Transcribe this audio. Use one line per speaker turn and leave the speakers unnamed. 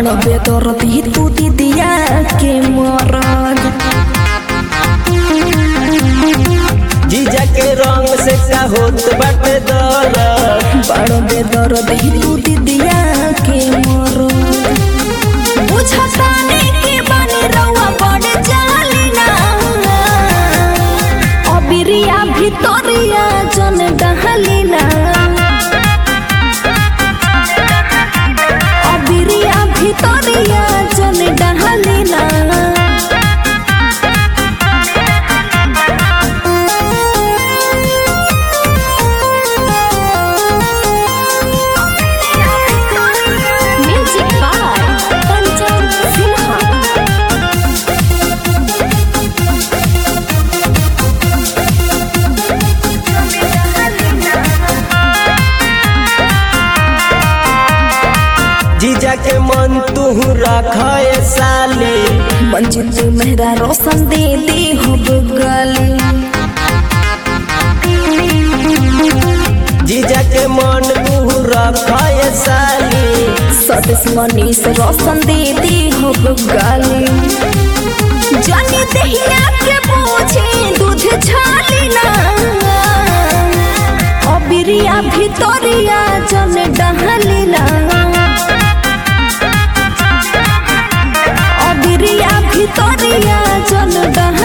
बड़ बेदर्दी तू दीदिया के मरद
जीजा के रंग से का होत बाटे दरद
बड़ बेदर्दी तू दीदिया के मरद बुझताने के बने रउआ बड़ जालिना अबिरिया भितरिया जन डहलिना अबिरिया भितरिया जन डहलिना Music by Pancham Sinha.
जीजा के मन तू रखे साली
मंजिल मेहरा रोशन दे दे हो गली
जीजा के मन तू रखे साली
सदस मनीष रोशन दे दे हो गली जानी दहिया के पूछे दूध छालिना अबिरिया भितरिया जन डहलिना अबिरिया भितरिया जन डहलिना